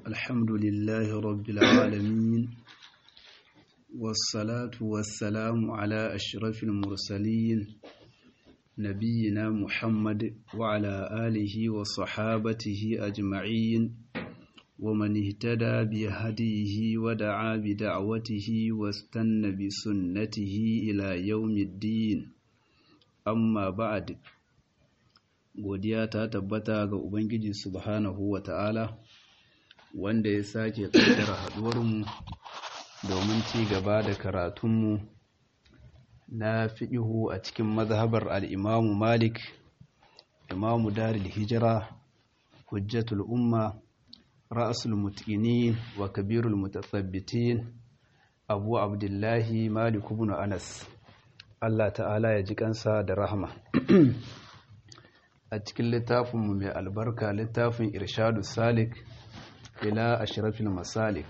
الحمد لله رب العالمين والصلاة والسلام على أشرف المرسلين نبينا محمد وعلى آله وصحابته أجمعين ومن اهتدى بهديه ودعا بدعوته واستنى بسنته إلى يوم الدين amma ba'ad godiya ta tabbata ga ubangiji subhanahu wa ta'ala wanda ya sake kaddara haduwarmu domin ci gaba da karatunmu na fiƙihu a cikin mazhabar al'imamu malik imamu daril hijira hujjatul umma ra'asul mutinin wa kabirul mutasabbitin abu abdullahi malik ibn anas Allah ta'ala ya ji kansa da rahama a cikin littafinmu mai albarka littafin irshadu salik ila ashrafil masalik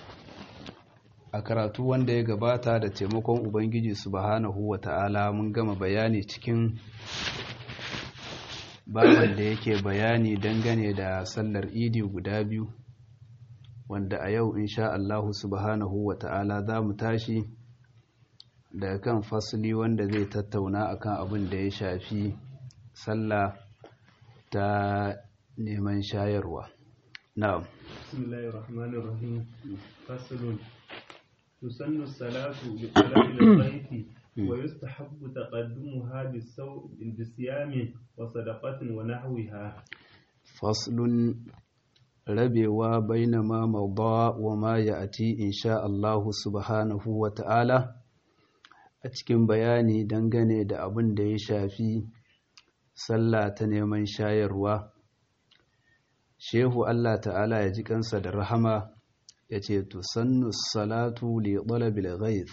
a karatu wanda ya gabata da taimakon ubangiji subhanahu wa ta'ala mun gama bayani cikin bayan da yake bayani dangane da sallar idi guda biyu wanda a yau insha Allahu subhanahu wa ta'ala za mu tashi daga kan fasili wanda zai tattauna akan abin da ya shafi sallah ta neman shayarwa na'am bismillahir rahmanir rahim faslun tusannu salatu bi talabil ghaibi wa yustahabbu taqaddumuha bisiyamin wa sadaqatin wa nahwiha faslun rabewa bainama mawda wa ma ya'ti insha Allah subhanahu wa ta'ala a cikin bayani dangane da abin da ya shafi sallah ta neman shayarwa shehu Allah ta'ala ya ji kansa da rahama ya ce tusannu salatu li talabil ghaith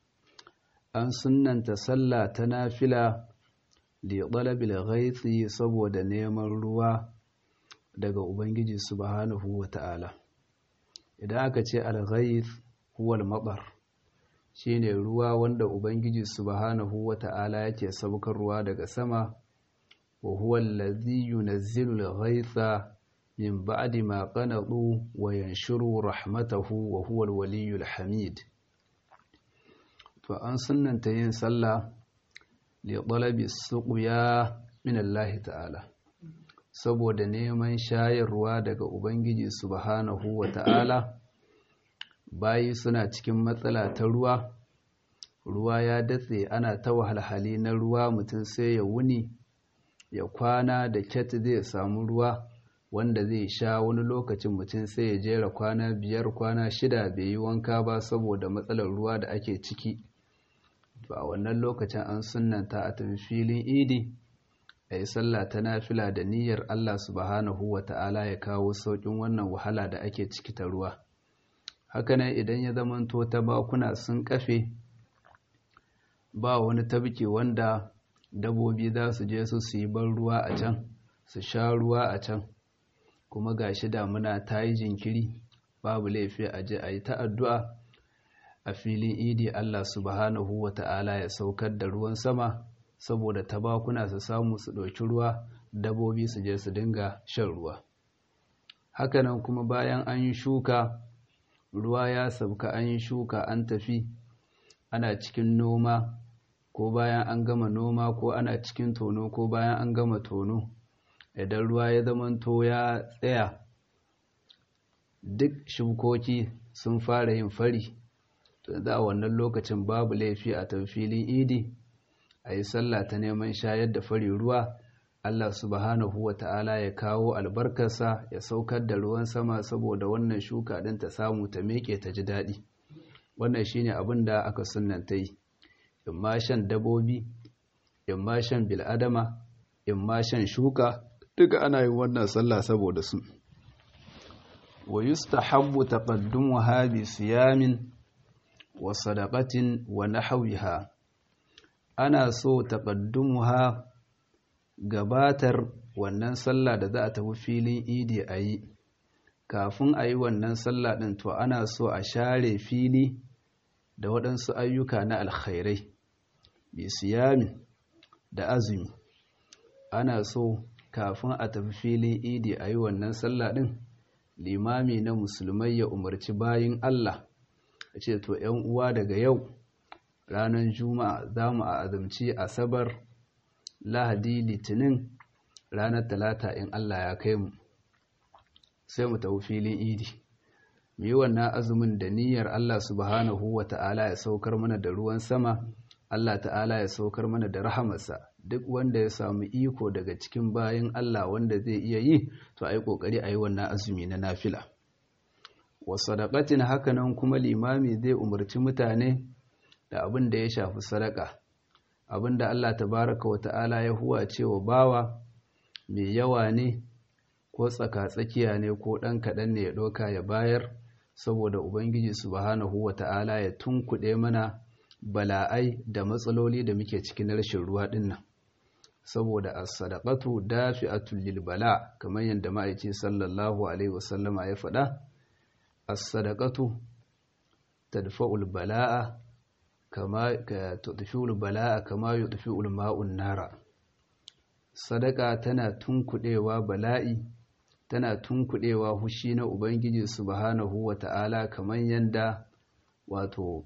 an sunnanta sallah ta nafila li talabil ghaith saboda neman ruwa daga ubangiji subhanahu wata'ala idan aka ce al-ghaith huwa al-matar shine ruwa wanda ubangiji subhanahu wata'ala yake saukarwa daga sama wa huwa allazi yunazzilu al-ghaytha min ba'di ma qanatu wa yanshuru rahmatahu wa huwa al-waliyyul hamid to an sunnanta yin sallah li talabi suqya min Allah ta'ala saboda neman shayarwa daga ubangiji subhanahu wata'ala bayi suna cikin matsala ta ruwa ruwa ya datse ana ta wahalhali na ruwa mutum sai ya wuni ya kwana da kyat zai samu ruwa wanda zai sha wani lokacin mutum sai ya jera kwana biyar kwana shida bai yi wanka ba saboda matsalar ruwa da ake ciki to a wannan lokacin an sunanta a tafi filin idi a yi sallah ta nafila da niyyar allah subhanahu wa ta'ala ya kawo sauƙin wannan wahala da ake ciki ta ruwa hakanan idan ya zamanto ta bakuna sun kafe ba wani tabke wanda dabobi za su je su su yi ban ruwa a can su sha ruwa a can kuma gashi damuna ta yi jinkiri babu laifi a je a yi ta addu'a a filin idi Allah subhanahu wa ta'ala ya saukar da ruwan sama saboda tabakuna su samu su ɗauki ruwa dabobi su je su dinga shan ruwa hakanan kuma bayan an yi shuka ruwa ya sauka an yi shuka an tafi ana cikin noma ko bayan an gama noma ko ana cikin tono ko bayan an gama tono idan ruwa ya zamanto ya tsaya duk shukoki sun fara yin fari to za a wannan lokacin babu laifi a filin idi a yi sallah ta neman shayar da fari ruwa Allah subhanahu wa ta'ala ya kawo albarkarsa ya saukar da ruwan sama saboda wannan shuka ɗin ta samu ta meke ta ji daɗi. Wannan shi ne abin da aka sunanta yi, in ma shan dabobi, in ma shan bil'adama, in ma shan shuka, duka ana yin wannan sallah saboda su. Wa yustahabbu taqaddumuha bi siyamin wa sadaqatin wa nahwiha. Ana so taqaddumuha gabatar wannan sallah da za a tafi filin idi a yi kafin a yi wannan sallah ɗin to ana so a share fili da waɗansu ayyuka na alkhairai bi siyami da azumi ana so kafin a tafi filin idi a yi wannan sallah ɗin limami na musulmai ya umarci bayin Allah a ce to ‘yan uwa daga yau ranar juma'a za mu a azumci asabar lahadi litinin ranar talata in Allah ya kai mu sai mu tafi filin idi mu yi wannan azumin da niyyar Allah subhanahu wa ta'ala ya saukar mana da ruwan sama Allah ta'ala ya saukar mana da rahamarsa duk wanda ya samu iko daga cikin bayan Allah wanda zai iya yi to a yi ƙoƙari a yi wannan azumi na nafila wa sadaqatin hakanan kuma limami zai umarci mutane da abin da ya shafi sadaka abin da Allah tabaraka wa ta'ala ya huwa cewa bawa mai yawa ne ko tsaka-tsakiya ne ko ɗan kaɗan ne ya ɗauka ya bayar saboda ubangiji subhanahu wa ta'ala ya tunkuɗe mana bala'ai da matsaloli da muke cikin rashin ruwa dinnan saboda as-sadaqatu dafi'atul lil bala kamar yadda ma'aici sallallahu alaihi wasallama ya faɗa as-sadaqatu tadfa'ul bala'a kama tudfi'ul bala'a kama yudfi'ul ma'un nara sadaka tana tunkuɗewa bala'i tana tunkuɗewa hushi na ubangiji subhanahu wata'ala kamar yadda wato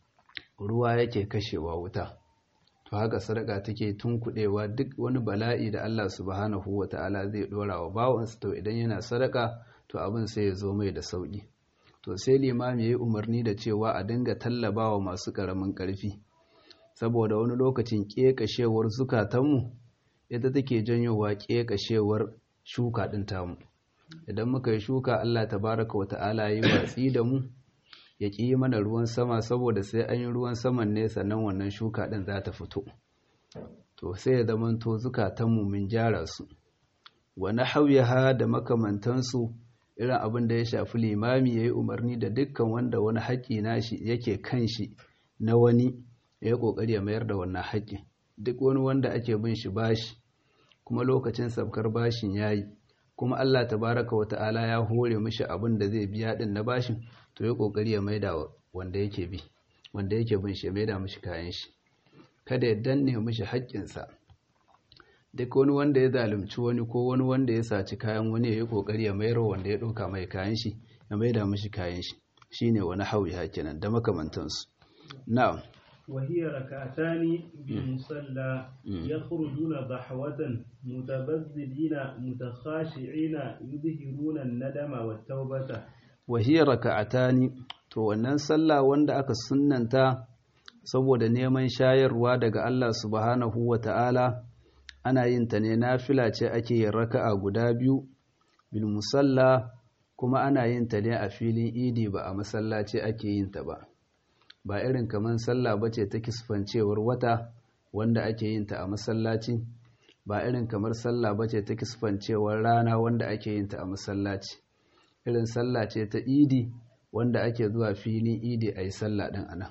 ruwa yake kashewa wuta to haka sadaka take tunkuɗewa duk wani bala'i da Allah subhanahu wata'ala zai dora wa bawansa to idan yana sadaka to abin sai ya zo mai da sauki to sai limami yayi umarni da cewa a dinga tallabawa masu karamin karfi saboda wani lokacin kekashewar zukatanmu ita take janyowa kekashewar shuka din tamu idan muka yi shuka Allah tabaraka wata'ala yi watsi da mu ya ƙi mana ruwan sama saboda sai an yi ruwan saman ne sannan wannan shuka ɗin za ta fito to sai ya zamanto zukatanmu mun gyara su wani hauyaha da makamantansu irin abin da ya shafi limami ya yi umarni da dukkan wanda wani haƙƙi nashi yake kan shi na wani ya yi ƙoƙari ya mayar da wannan haƙƙi duk wani wanda ake bin shi bashi kuma lokacin sabkar bashin ya yi kuma Allah tabaraka wa ta'ala ya hore mishi abin da zai biya din na bashin to ya kokari ya maida wanda yake bi wanda yake bin shi ya maida mishi kayan shi kada ya danne mishi haƙƙinsa duk wani wanda ya zalunci wani ko wani wanda ya saci kayan wani ya yi kokari ya mayar wanda ya ɗauka mai kayan shi ya maida mishi kayan shi shine wani hawi hakinan da makamantansu na'am وهي ركعتان بالمصلى يخرجون ضحوة متبذلين متخاشعين يظهرون الندم والتوبة وهي ركعتان to wannan sallah wanda aka sunnanta saboda neman shayarwa daga Allah subhanahu wata'ala ana yin ta ne nafila ce ake yin raka'a guda biyu bil musalla kuma ana yin ta ne a filin idi ba a masallaci ake yin ta ba ba irin kamar sallah ba ce ta kisfancewar wata wanda ake yin ta a masallaci ba irin kamar sallah ba ce ta kisfancewar rana wanda ake yin ta a masallaci irin sallah ce ta idi wanda ake zuwa filin idi a yi sallah ɗin ana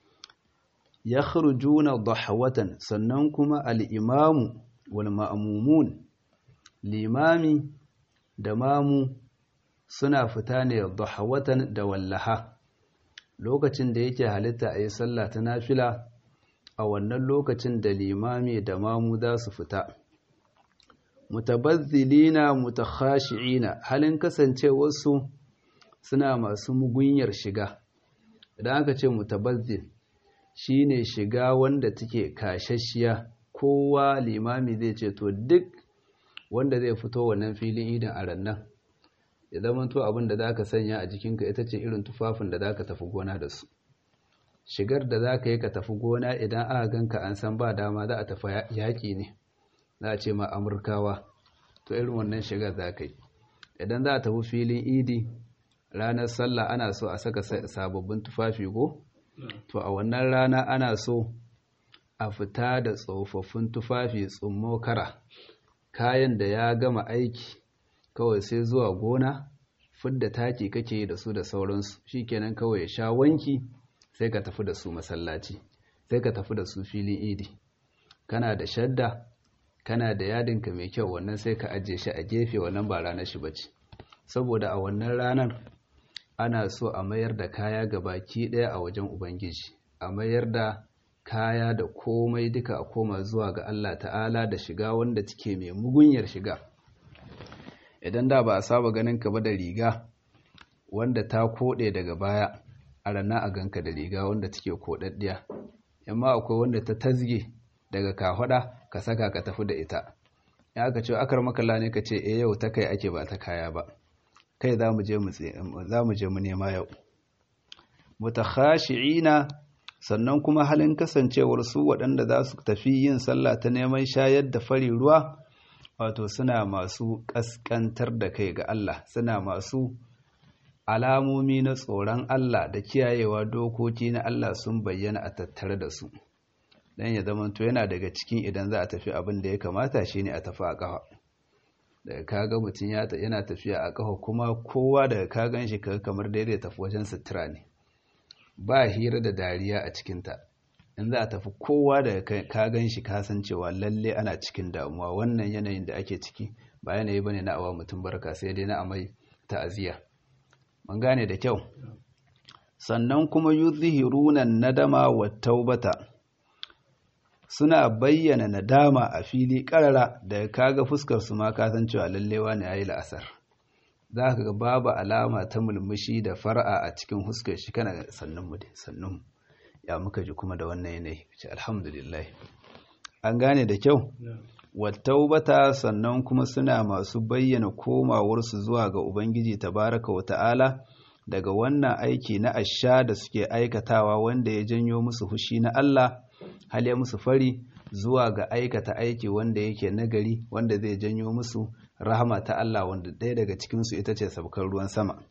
ya juna dahawatan sannan kuma al'imamu wal ma'amumun limami da mamu suna fita ne dahawatan da wallaha lokacin da yake halitta a yi sallah ta nafila a wannan lokacin da limami da mamu za su fita mutabazzilina mutakhashi'ina halin kasancewarsu suna masu mugunyar shiga idan aka ce mutabazzil shine shiga wanda take kashashiya kowa limami zai ce to duk wanda zai fito wannan filin idan a rannan ya zama to abin da za ka sanya a jikinka ita ce irin tufafin da za ka tafi gona da su shigar da za ka yi ka tafi gona idan aka ganka an san ba dama za a tafi yaƙi ne za a ce ma amurkawa to irin wannan shigar za ka yi idan za a tafi filin idi ranar sallah ana so a saka sababbin tufafi go to a wannan rana ana so a fita da tsofaffin tufafi tsummo kara kayan da ya gama aiki kawai sai zuwa gona fidda taki kake da su da sauransu shikenan kawai ya sha wanki sai ka tafi da su masallaci sai ka tafi da su filin idi kana da shadda kana da yadinka mai kyau wannan sai ka ajiye shi a gefe wannan ba ranar shi bace saboda a wannan ranar ana so a mayar da kaya ga baki ɗaya a wajen ubangiji a mayar da kaya da komai duka a koma zuwa ga Allah ta'ala da shiga wanda take mai mugunyar shiga idan da ba a saba ganin ka ba da riga wanda ta koɗe daga baya a rana a ganka da riga wanda take koɗaɗɗiya amma akwai wanda ta tazge daga kafaɗa ka saka ka tafi da ita in aka ce akar makalla ne ka ce eh yau ta kai ake ba ta kaya ba kai za mu je mu nema yau mutakhashi'ina sannan kuma halin kasancewar su waɗanda za su tafi yin sallah ta neman shayar da fari ruwa wato suna masu ƙasƙantar da kai ga Allah suna masu alamomi na tsoron Allah da kiyayewa dokoki na Allah sun bayyana a tattare da su dan ya zama to yana daga cikin idan za a tafi abin da ya kamata shine a tafi a ƙafa daga kaga mutum yana tafiya a ƙafa kuma kowa daga ka gan shi kamar daidai tafi wajen sutura ne ba hira da dariya a cikinta in za a tafi kowa da ka gan shi kasancewa lalle ana cikin damuwa wannan yanayin da ake ciki ba yanayi bane na awa mutum barka sai dai na amai ta'aziyya mun gane da kyau sannan kuma yuzhiruna nadama wa taubata suna bayyana nadama a fili karara da kaga fuskar su ma kasancewa lallewa ne yayi la'asar za ka ga babu alama ta mulmushi da fara'a a cikin huskar shi kana sannun mu dai sannun ya muka ji kuma da wannan yanayi ce alhamdulillah an gane da kyau wattaubata sannan kuma suna masu bayyana komawarsu zuwa ga ubangiji tabaraka wa ta'ala daga wannan aiki na asha da suke aikatawa wanda ya janyo musu hushi na Allah hal ya musu fari zuwa ga aikata aiki wanda yake nagari wanda zai janyo musu rahama ta Allah wanda ɗaya daga cikinsu ita ce sabkar ruwan sama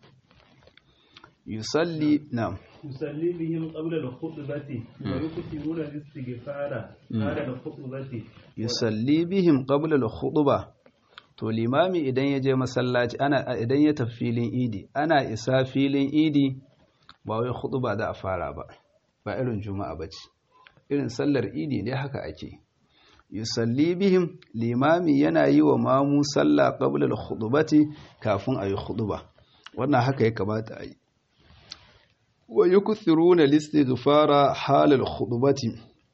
yusalli na يصلي بهم قبل الخطبة ويكثرون الاستغفار بعد الخطبة yusalli bihim qabla al-khutbah to limami idan ya je masallaci ana idan ya tafi filin idi ana isa filin idi ba wai khutba da a fara ba ba irin juma'a bace irin sallar idi ne haka ake yusalli bihim limami yana yi wa mamu sallah qabla al-khutbati kafin ayi khutba wannan haka ya kamata a yi wa yukthiruna al-istighfara halal khutbati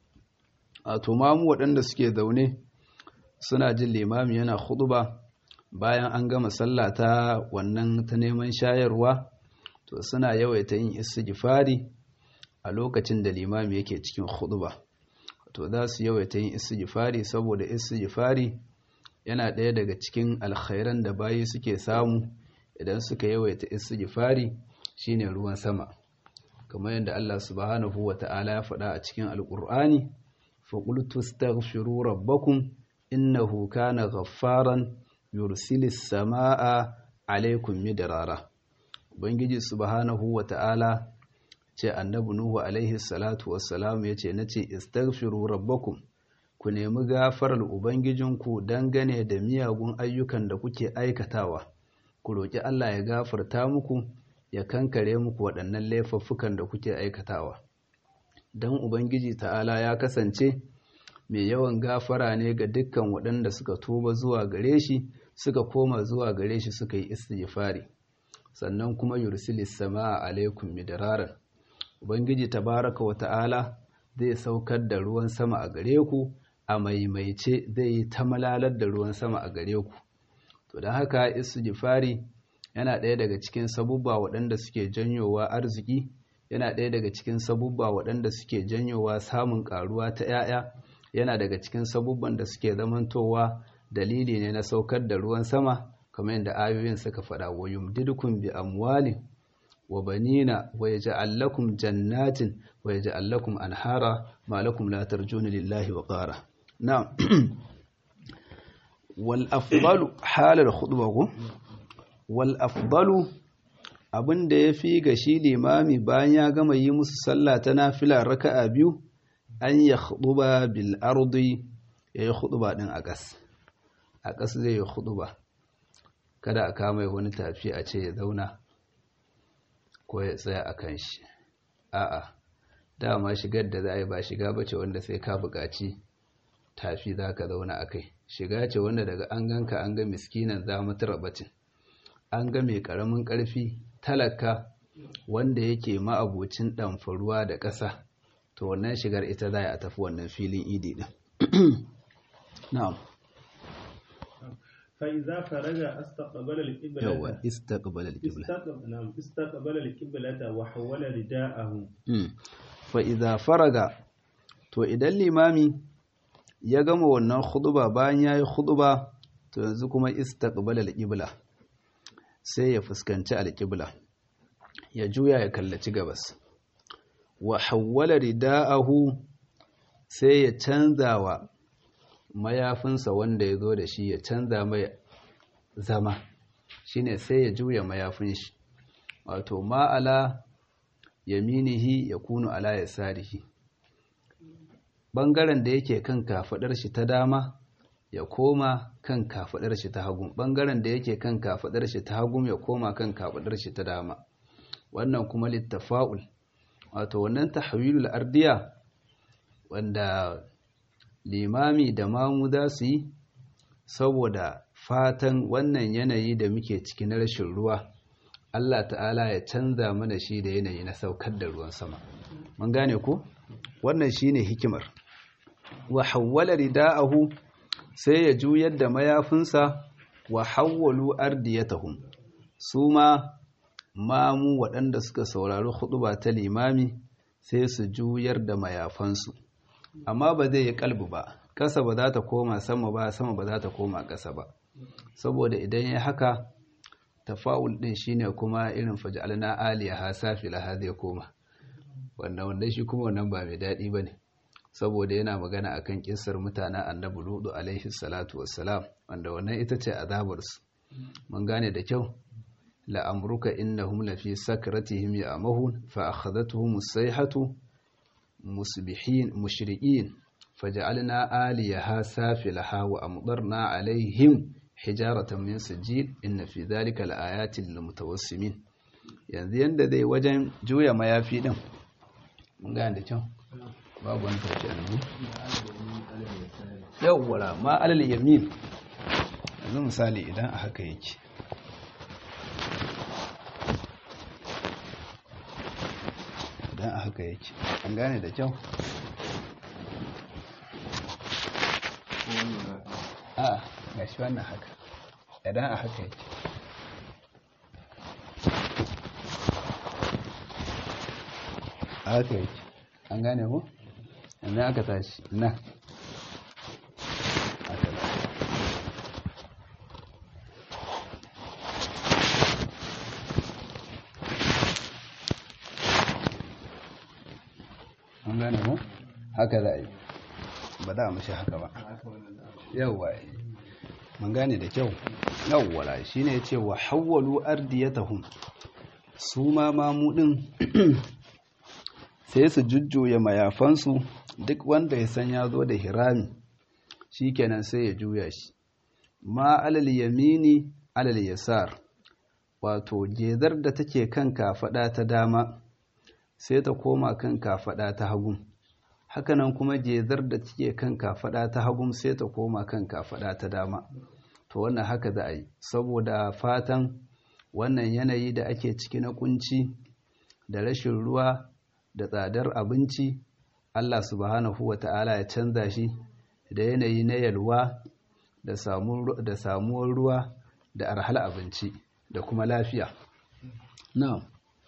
a to mamu waɗanda suke zaune suna jin limami yana khutba bayan an gama sallah ta wannan ta neman shayarwa to suna yawaita yin istighfari a lokacin da limami yake cikin khutba to za su yawaita yin istighfari saboda istighfari yana ɗaya daga cikin alkhairan da bayi suke samu idan suka yawaita istighfari shine ruwan sama kamar yadda Allah subhanahu wata'ala ya faɗa a cikin alƙur'ani فقلت استغفروا ربكم إنه كان غفارا يرسل السماء عليكم مدرارا ubangiji subhanahu wata'ala ce annabi nuhu alaihi salatu wassalam yace nace istaghfiru rabbakum ku nemi gafarar ubangijinku dangane da miyagun ayyukan da kuke aikatawa ku roki Allah ya gafarta muku ya kankare muku waɗannan laifuffukan da kuke aikatawa don Ubangiji ta'ala ya kasance mai yawan gafara ne ga dukkan waɗanda suka tuba zuwa gare shi suka koma zuwa gare shi suka yi istighfari sannan kuma yursilis sama'a alaikum midraran Ubangiji tabaraka wa ta'ala zai saukar da ruwan sama a gare ku a maimaice zai yi ta malalar da ruwan sama a gare ku to don haka istighfari yana ɗaya daga cikin sabubba waɗanda suke janyowa arziki yana ɗaya daga cikin sabubba waɗanda suke janyowa samun ƙaruwa ta ‘ya'ya yana daga cikin sabubban da suke zamantowa dalili ne na saukar da ruwan sama kamar yadda ayoyin suka faɗa wa yumdidukum bi amwalin wa banina wa yaj'al lakum jannatin wa yaj'al lakum anhara ma lakum la tarjuna lillahi wa qara na'am wal afdalu halal khutbah wal afdalu abin da ya fi ga shi limami bayan ya gama yi musu sallah ta nafila raka'a biyu an ya khuduba bil ardi ya yi khuduba din a ƙas a ƙas zai yi khuduba kada a kama wani tafi a ce ya zauna ko ya tsaya a kan shi a'a dama shigar da za a yi ba shiga ba ce wanda sai ka buƙaci tafi za ka zauna a kai shiga ce wanda daga an ganka an ga miskinan za mu bacin an ga mai ƙaramin ƙarfi talaka wanda yake ma'abocin ɗamfaruwa da ƙasa to wannan shigar ita za a tafi wannan filin idi ɗin na'am فإذا فرج استقبل القبلة yawa istaqbala al-qibla استقبل نعم استقبل القبلة وحول رداءه Mm. fa idza faraga to idan limami ya gama wannan khutba bayan yayi khutba to yanzu kuma istaqbala al-qibla sai ya fuskanci al-qibla ya juya ya kallaci gabas wa hawwala rida'ahu sai ya canza wa mayafinsa wanda ya zo da shi ya canza mai zama shine sai ya juya mayafin shi wato ma'ala yaminihi ya kunu ala yasarihi bangaren da yake kan kafadar shi ta dama ya koma kan kafadar shi ta hagu bangaren da yake kan kafadar shi ta hagu ya koma kan kafadar shi ta dama wannan kuma littafa'ul wato wannan tahwilul ardiya wanda limami da mamu za su yi saboda fatan wannan yanayi da muke ciki na rashin ruwa Allah ta'ala ya canza mana shi da yanayi na saukar da ruwan sama mun gane ko wannan shine hikimar wa hawwala rida'ahu sai ya juyar da mayafinsa wa hawwalu ardiyatahum su ma mamu waɗanda suka saurari huɗuba ta limami sai su juyar da mayafansu amma ba zai yi kalbu ba ƙasa ba za ta koma sama ba sama ba za ta koma ƙasa ba saboda idan ya haka tafa'ul ɗin shine kuma irin faj'alna aliyaha safilaha zai koma wanda wanda shi kuma wannan ba mai daɗi bane saboda yana magana akan kissar mutanen annabi ludu alaihi salatu wassalam wanda wannan ita ce azabarsu mun gane da kyau la'amruka innahum lafi sakratihim ya'mahun fa akhadhatuhum as-sayhatu musbihin mushriqin faj'alna aliyaha safilaha wa amdarna alaihim hijaratan min sijil inna fi dhalika laayatin lilmutawassimin yanzu yanda zai wajen juya mayafi din mun gane da kyau babu wani tafi annabi yawwara ma alal yamin yanzu misali idan a haka yake idan a haka yake an gane da kyau a ga shi wannan haka idan a haka yake a haka yake an gane ku yanzu aka tashi na haka da an gane ku haka za a yi ba za a mashi haka ba yawwa mun gane da kyau yawwala shine yace wa hawwalu ardiyatahum su ma mamudin sai su jujjuya mayafansu duk wanda ya san ya zo da hirami shikenan sai ya juya shi ma alal yamini alal yasar wato gezar da take kan kafada ta dama sai ta koma kan kafada ta hagu hakanan kuma gezar da take kan kafada ta hagu sai ta koma kan kafada ta dama to wannan haka za a yi saboda fatan wannan yanayi da ake ciki na kunci da rashin ruwa da tsadar abinci Allah subhanahu wa ta'ala ya canza shi da yanayi na yalwa da samuwar ruwa da arhal abinci da kuma lafiya na'am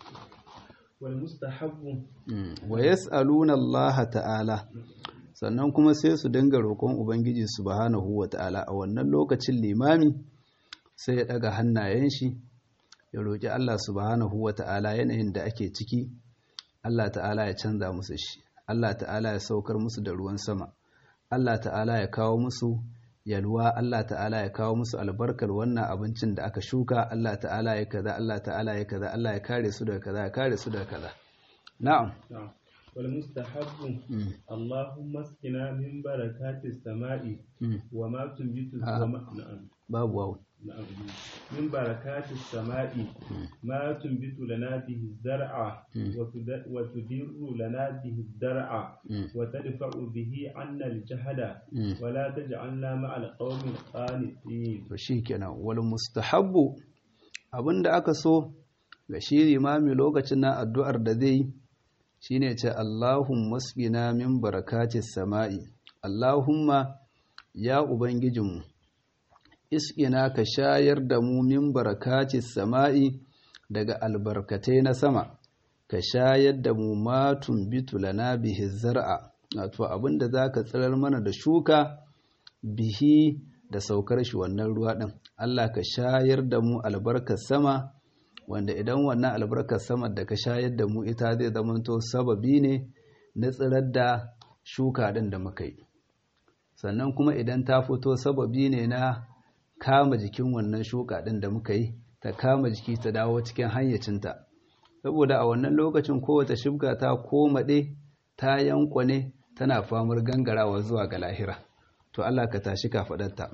والمستحب wa yas'aluna Allah ta'ala sannan kuma sai su dinga roƙon ubangiji subhanahu wa ta'ala a wannan lokacin limami sai ya daga hannayen shi ya roƙi Allah subhanahu wa ta'ala yanayin da ake ciki Allah ta'ala ya canza musu shi Allah ta'ala ya saukar musu da ruwan sama Allah ta'ala ya kawo musu yalwa Allah ta'ala ya kawo musu albarkar wannan abincin da aka shuka Allah ta'ala ya kaza Allah ta'ala ya kaza Allah ya kare su daga kaza ya kare su daga kaza na'am نعم والمستحب اللهم اسقنا من بركات السماء وما تنبت آه. وما نعم babu wawu نعم من بركات السماء ما تنبت لنا به الزرع وتد- وتدر لنا به الدرع وتدفع به عنا الجهل ولا تجعلنا مع القوم القانتين to shikenan wal mustahabbu abinda aka so ga shi limami lokacin na addu'ar da zai yi shine ce Allahumma asqina min barakatis sama'i Allahumma ya ubangijinmu iskina ka shayar da mu min barakati sama'i daga albarkatai na sama ka shayar da mu matun bitulana bihi zar'a wato abinda zaka tsirar mana da shuka bihi da saukar shi wannan ruwa din Allah ka shayar da mu albarkar sama wanda idan wannan albarkar sama da ka shayar da mu ita zai zamanto sababi ne na tsirar da shuka din da muka yi sannan kuma idan ta fito sababi ne na kama jikin wannan shuka ɗin da muka yi ta kama jiki ta dawo cikin hayyacinta saboda a wannan lokacin kowace shibga ta komaɗe ta yankwane tana famar gangarawa zuwa ga lahira to Allah ka tashi kafaɗarta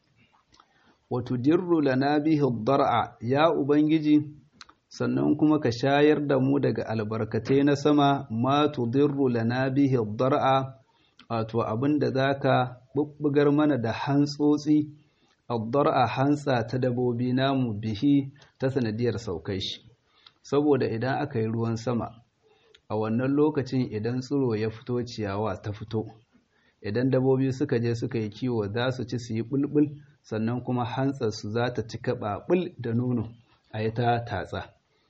wato dirru lana bihi dar'a ya ubangiji sannan kuma ka shayar da mu daga albarkatai na sama ma tudirru lana bihi dar'a wato abinda zaka bubbugar mana da hantsotsi a hantsa ta dabobi namu bihi ta sanadiyar saukai shi saboda idan aka yi ruwan sama a wannan lokacin idan tsiro ya fito ciyawa ta fito idan dabobi suka je suka yi kiwo za su ci su yi bulbul sannan kuma hantsar su za ta cika ɓaɓul da nono a yi ta tatsa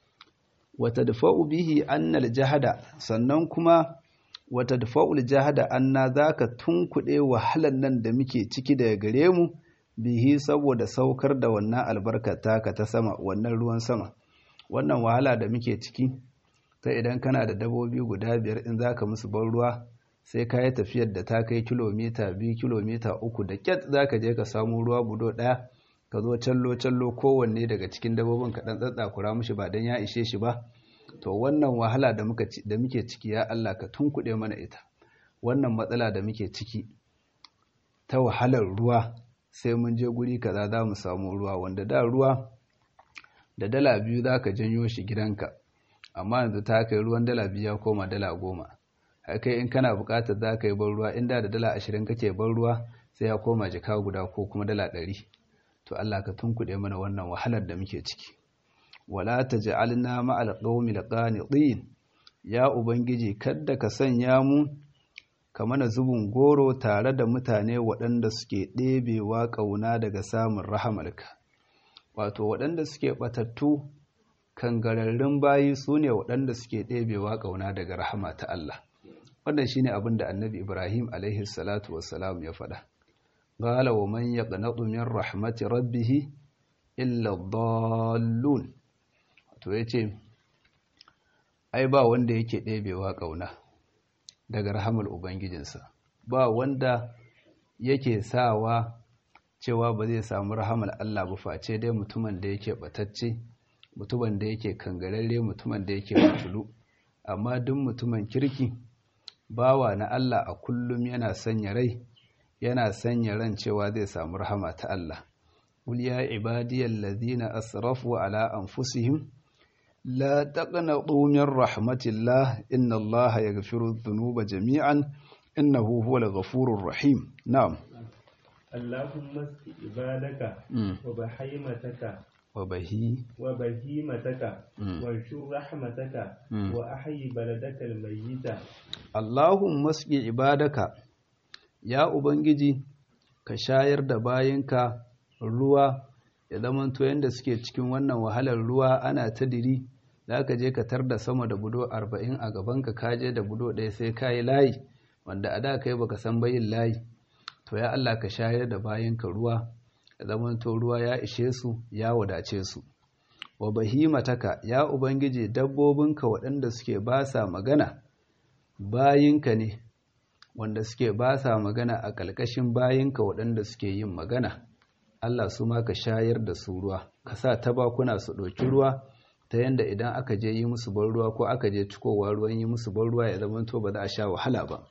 wata dafa'u bihi annal jahada sannan kuma wata dafa'ul jahada anna za ka tunkuɗe wahalar nan da muke ciki daga gare mu bihi saboda saukar da wannan albarkar taka ta sama wannan ruwan sama wannan wahala da muke ciki ta idan kana da dabobi guda biyar in zaka musu ban ruwa sai ka yi tafiyar da ta kai kilomita biyu kilomita uku da kyat zaka je ka samu ruwa budo ɗaya ka zo callo callo kowanne daga cikin dabobin ka ɗan tsatsakura mushi ba dan ya ishe shi ba to wannan wahala da muke ciki ya Allah ka tunkuɗe mana ita wannan matsala da muke ciki ta wahalar ruwa sai mun je guri kaza za mu samu ruwa wanda da ruwa da dala biyu za ka janyo shi gidanka amma yanzu ta kai ruwan dala biyu ya koma dala goma haka in kana buƙatar za ka yi ban ruwa inda da dala ashirin kake ban ruwa sai ya koma jika guda ko kuma dala ɗari to Allah ka tunkuɗe mana wannan wahalar da muke ciki wala taj'alna ma'al qaumil qanitin ya ubangiji kadda ka sanya mu ka mana zubin goro tare da mutane waɗanda suke ɗebewa ƙauna daga samun rahamarka wato waɗanda suke ɓatattu kangararrun bayi su ne waɗanda suke ɗebewa ƙauna daga rahama ta Allah wannan shine abin da annabi ibrahim alaihi salatu wassalam ya faɗa qala wa man yaqnatu min rahmati rabbih illa dallun to yace ai ba wanda yake ɗebewa ƙauna daga rahamar Ubangijinsa, ba wanda yake sawa cewa ba zai samu rahamar Allah ba face dai mutumin da yake batacce, mutumin da yake kangararre, mutumin da yake mutulu, amma duk mutumin kirki, bawa na Allah a kullum yana sanya rai, yana sanya ran cewa zai samu rahama ta Allah. Qul ya ibadiyal ladina asrafu ala anfusihim لا تقنطوا من رحمة الله إن الله يغفر الذنوب جميعا إنه هو الغفور الرحيم نعم اللهم اسق عبادك وبحيمتك وبهي وبهيمتك وانشر رحمتك وأحيي بلدك الميت اللهم اسق عبادك يا أبنجي كشاير دباينك ruwa ya zamanto yadda suke cikin wannan wahalar ruwa ana ta diri za ka je ka tar da sama da budo arba'in a gabanka ka je da budo ɗaya sai ka yi layi wanda a da kai baka san bayin layi to ya Allah ka shayar da bayanka ruwa ya zamanto ruwa ya ishe su ya wadace su wa bahimataka ya ubangiji dabbobinka waɗanda suke ba sa magana bayinka ne wanda suke ba sa magana a ƙalƙashin bayinka waɗanda suke yin magana Allah su ma ka shayar da su ruwa ka sa tabakuna su ɗauki ruwa ta yanda idan aka je yi musu ban ruwa ko aka je cikowa ruwan yi musu ban ruwa ya zama to ba za a sha wahala ba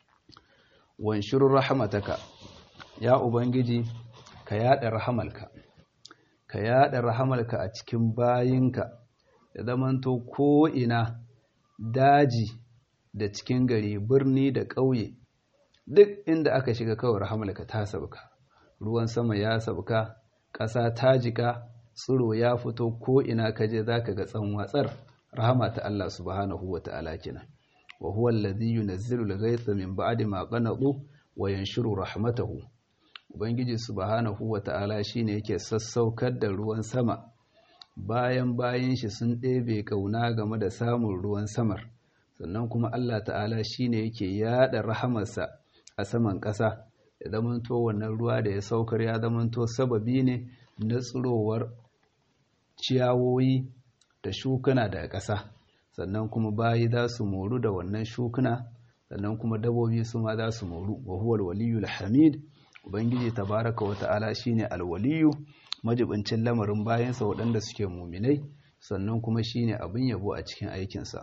wanshurur rahamataka ya ubangiji ka yada rahamalka ka yada rahamalka a cikin bayinka ya zama to ko ina daji da cikin gari birni da ƙauye duk inda aka shiga kawai rahamalka ta sauka ruwan sama ya sauka ƙasa ta jika tsiro ya fito ko ina kaje zaka ga tsanwatsar rahama ta Allah subhanahu wata'ala kenan wa huwa alladhi yunazzilu al-ghaytha min ba'di ma qanatu wa yanshuru rahmatahu ubangiji subhanahu wata'ala shine yake sassaukar da ruwan sama bayan bayan shi sun ɗebe kauna game da samun ruwan samar sannan kuma Allah ta'ala shine yake yada rahamarsa a saman ƙasa ya zamanto wannan ruwa da ya saukar ya zamanto sababi ne na tsirowar ciyawoyi da shukuna daga ƙasa sannan kuma bayi za su moru da wannan shukuna sannan kuma dabobi su ma za su moru wa huwa alwaliyul hamid ubangiji tabaraka wa ta'ala shine alwaliyu majibincin lamarin bayansa waɗanda suke muminai sannan kuma shine abin yabo a cikin aikinsa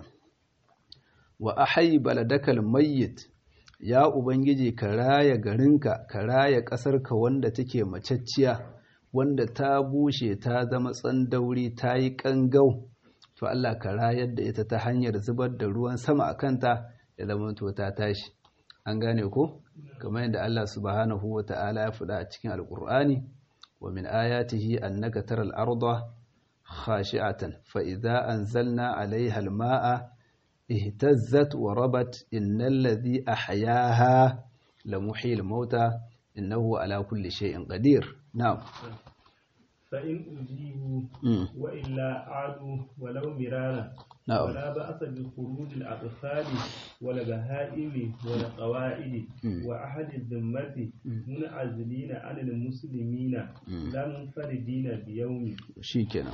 wa ahyi baladakal mayyit ya ubangiji ka raya garinka ka raya ƙasarka wanda take macacciya wanda ta bushe ta zama tsandauri ta yi ƙangau to Allah ka rayar da ita ta hanyar zubar da ruwan sama a kanta ya zama to ta tashi an gane ko kamar yadda Allah subhanahu wa ta'ala ya faɗa a cikin alƙur'ani wa min ayatihi annaka taral arda khashi'atan fa idza anzalna 'alayha al-ma'a ihtazzat wa rabat innal ladhi ahyaha lamuhyil mauta innahu ala kulli shay'in qadir na'am فإن أجيبوا وإلا عادوا ولو مرارا نعم ولا بأس بخروج الأطفال والبهائم والقواعد وأحد الذمة منعزلين عن المسلمين لا منفردين بيوم shikenan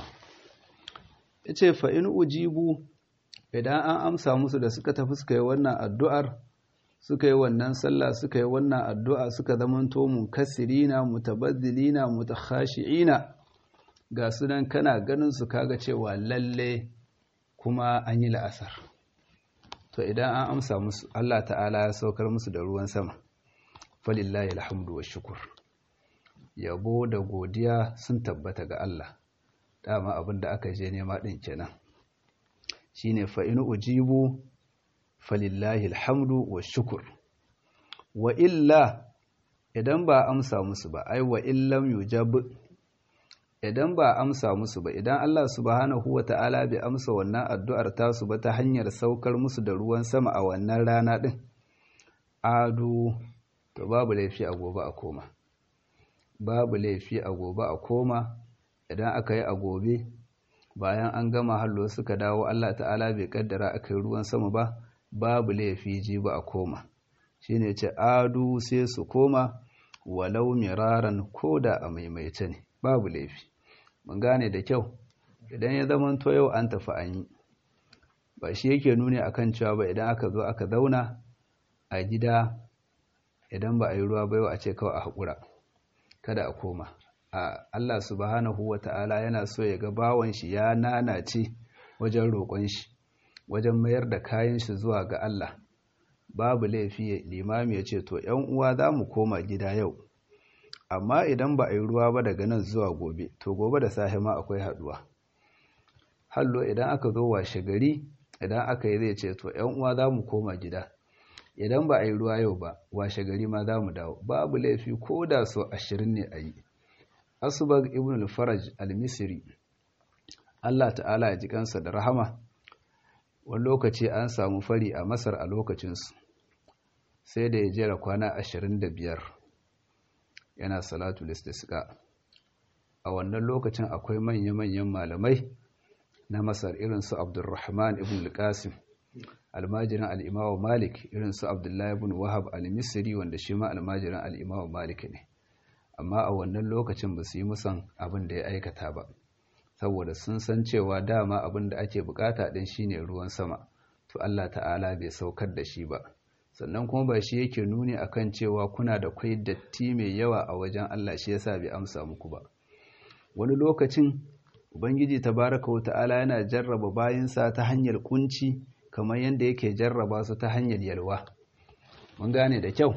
yace fa in ujibu idan an amsa musu da suka tafi suka yi wannan addu'ar suka yi wannan sallah suka yi wannan addu'a suka zamanto munkasirina mutabazzilina mutakhashi'ina ga sunan kana ganin su kaga cewa lalle kuma an yi la'asar to idan an amsa musu Allah ta'ala ya saukar musu da ruwan sama falillahi alhamdu wa shukur yabo da godiya sun tabbata ga Allah dama abin da aka je nema din kenan shine fa in ujibu falillahi alhamdu wa shukur wa illa idan ba amsa musu ba ai wa illam yujab idan ba amsa musu ba idan Allah subhanahu wa ta'ala bai amsa wannan addu'ar tasu ba ta hanyar saukar musu da ruwan sama a wannan rana din adu to babu laifi a gobe a koma babu laifi a gobe a koma idan aka yi a gobe bayan an gama hallo suka dawo Allah ta'ala bai kaddara aka yi ruwan sama ba babu laifi ji ba a koma shine ce adu sai su koma walau miraran koda a maimaita ne babu laifi mun gane da kyau idan ya zama to yau an tafi an yi ba shi yake nuni akan cewa ba idan aka zo aka zauna a gida idan ba a yi ruwa ba yau a ce kawai a haƙura kada a koma a Allah subhanahu wa ta'ala yana so ya ga bawan shi ya nanace wajen roƙon shi wajen mayar da kayan shi zuwa ga Allah babu laifi limami ya ce to ‘yan uwa za mu koma gida yau amma idan ba a yi ruwa ba daga nan zuwa gobe to gobe da safe ma akwai haɗuwa hallo idan aka zo washe gari idan aka yi zai ce to ‘yan uwa za mu koma gida idan ba a yi ruwa yau ba washe gari ma za mu dawo babu laifi ko da so ashirin ne a yi asubag ibn al-faraj al-misri Allah ta'ala ya ji kansa da rahama wani lokaci an samu fari a masar a lokacinsu sai da ya jera kwana ashirin da biyar yana salatu listisqa a wannan lokacin akwai manya-manyan malamai na masar irin su abdulrahman ibn al-qasim almajirin al'imawa malik irin su abdullahi ibn wahab al-misri wanda shi ma almajirin al'imawa malik ne amma a wannan lokacin ba su yi musan abin da ya aikata ba saboda sun san cewa dama abin da ake bukata din shine ruwan sama to Allah ta'ala bai saukar da shi ba sannan kuma ba shi yake nuni akan cewa kuna da kwai datti mai yawa a wajen Allah shi yasa bai amsa muku ba wani lokacin ubangiji tabaraka wa ta'ala yana jarraba bayinsa ta hanyar kunci kamar yadda yake jarraba su ta hanyar yalwa mun gane da kyau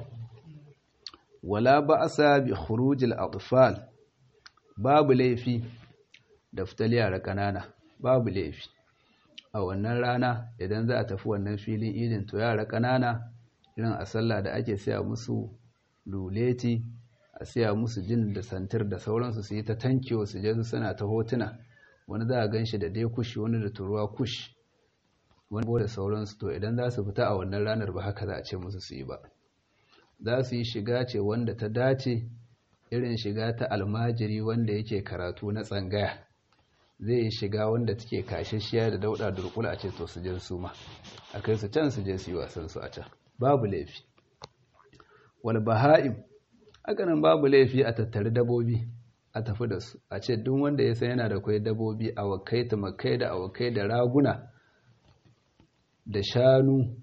wala ba'sa bi khurujil atfal babu laifi da fitar yara ƙanana babu laifi a wannan rana idan za a tafi wannan filin idin to yara ƙanana irin a sallah da ake siya musu luleti a siya musu jin da santir da sauransu su yi ta tankiyo su je su suna ta hotuna wani za a gan shi da dai kushi wani da turuwa kush wani da sauransu to idan za su fita a wannan ranar ba haka za a ce musu su yi ba za su yi shiga ce wanda ta dace irin shiga ta almajiri wanda yake karatu na tsangaya zai yi shiga wanda take kashashiya da dauda durkula a ce to su je su ma a kai su can su je su yi wasan su a can babu laifi wal baha'im haka nan babu laifi a tattari dabobi a tafi da su a ce duk wanda ya san yana da kwai dabobi awakai tumakai da awakai da raguna da shanu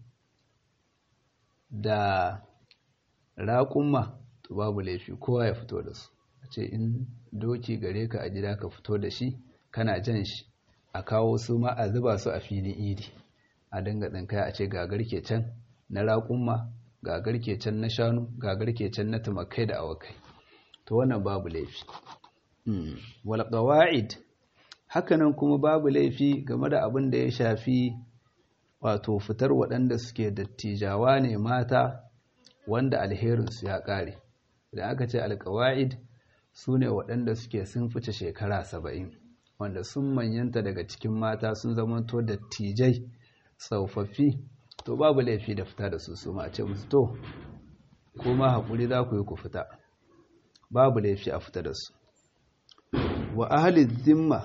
da raƙumma to babu laifi kowa ya fito da su a ce in doki gare ka a gida ka fito da shi kana jan shi a kawo su ma a zuba su a filin idi a dinga tsinkaya a ce gagar ke can na raƙumma gagar ke can na shanu gagar ke can na tumakai da awakai to wannan babu laifi wal qawaid hakanan kuma babu laifi game da abin da ya shafi wato fitar waɗanda suke dattijawa ne mata wanda alherinsu ya ƙare idan aka ce alƙawa'id su ne waɗanda suke sun fice shekara saba'in wanda sun manyanta daga cikin mata sun zamanto dattijai tsofaffi to babu laifi da fita da su su ma a ce musu to kuma haƙuri za ku yi ku fita babu laifi a fita da su wa ahli zimma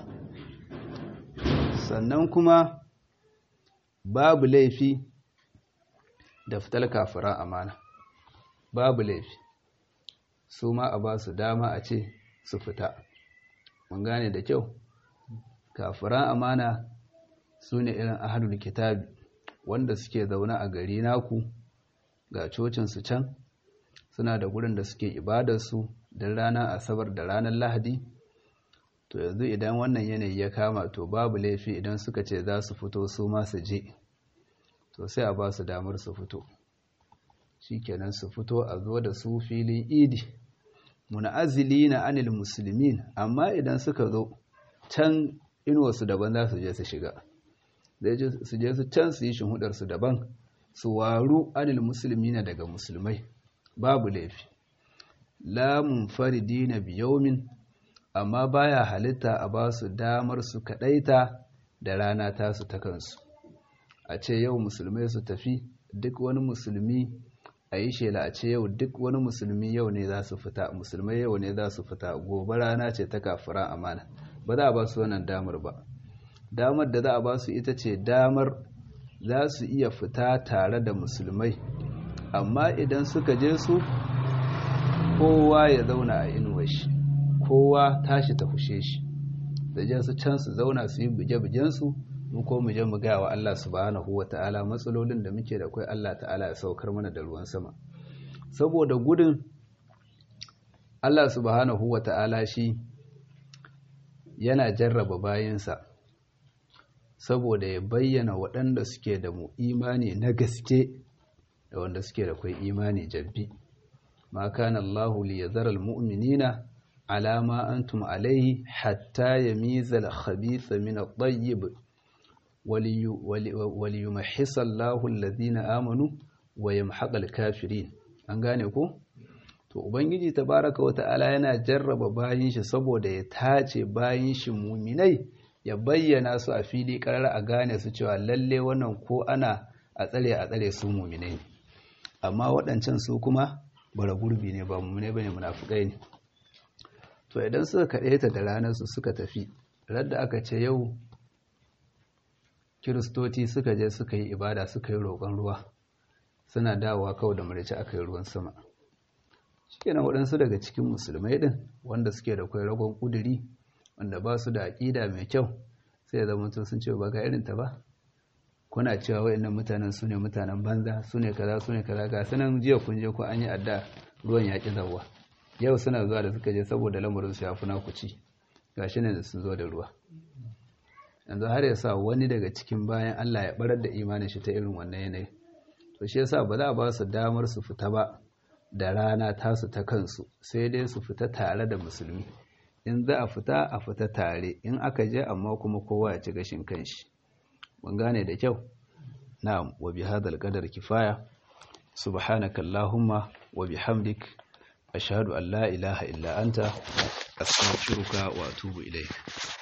sannan kuma babu laifi da fitar kafiran amana babu laifi su ma a ba su dama a ce su fita mun gane da kyau kafiran amana su ne irin ahalul kitabi wanda suke zaune a gari naku ga cocinsu can suna da gurin da suke ibadarsu don ranar asabar da ranar lahadi to yanzu idan wannan yanayi ya kama to babu laifi idan suka ce za su fito su ma su je to sai a ba su damar su fito shikenan su fito a zo da su filin idi munazili na anil musulmin amma idan suka zo can inuwarsu daban za su je su shiga su je su can su yi shinhudarsu daban su waru anil musulmi na daga musulmai babu laifi lamun faridi na biyomin amma baya halitta a ba su damar su kadaita da rana tasu ta kansu a ce yau musulmai su tafi duk wani musulmi a yi shela a ce yau duk wani musulmi yau ne za su fita musulmai yau ne za su fita gobe rana ce ta kafiran amana ba za a ba su wannan damar ba damar da za a ba su ita ce damar za su iya fita tare da musulmai amma idan suka je su kowa ya zauna a inuwar shi kowa tashi ta fushe shi da je su can su zauna su yi buge-bugensu mu ko mu je mu gaya wa Allah subhanahu wa ta'ala matsalolin da muke da kai Allah ta'ala ya saukar mana da ruwan sama saboda gudun Allah subhanahu wa ta'ala shi yana jarraba bayansa saboda ya bayyana waɗanda suke da mu imani na gaske da wanda suke da kai imani jabbi ma kana Allahu li yazara almu'minina ala ma antum alayhi hatta yamiza al-khabitha min at-tayyib waliyumahhisa Allahu alladhina amanu wa yamhaqal kafirin an gane ko to ubangiji tabaraka wa ta'ala yana jarraba bayin shi saboda ya tace bayin shi muminai ya bayyana su a fili karar a gane su cewa lalle wannan ko ana a tsare a tsare su muminai ne amma waɗancan su kuma bara gurbi ne ba muminai bane munafukai ne to idan suka kaɗe ta da ranar su suka tafi radda aka ce yau kiristoci suka je suka yi ibada suka yi roƙon ruwa suna dawowa kawai da marici aka yi ruwan sama shikenan waɗansu daga cikin musulmai ɗin wanda suke da kwai ragon ƙuduri wanda ba su da aƙida mai kyau sai ya zama sun ce ba ga irin ta ba kuna cewa waɗannan mutanen su ne mutanen banza su ne kaza su ne kaza ga sunan jiya kun je ko an yi adda ruwan ya ƙi zawa yau suna zuwa da suka je saboda lamarin su ya fi naku ci gashi ne da sun zo da ruwa yanzu har ya sa wani daga cikin bayan Allah ya barar da imanin shi ta irin wannan yanayi to shi yasa ba za a ba su damar su fita ba da rana tasu ta kansu sai dai su fita tare da musulmi in za a fita a fita tare in aka je amma kuma kowa ya ci gashin kanshi mun gane da kyau na'am wa bi hadal qadar kifaya subhanaka allahumma wa bihamdik ashhadu an la ilaha illa anta astaghfiruka wa atubu ilayk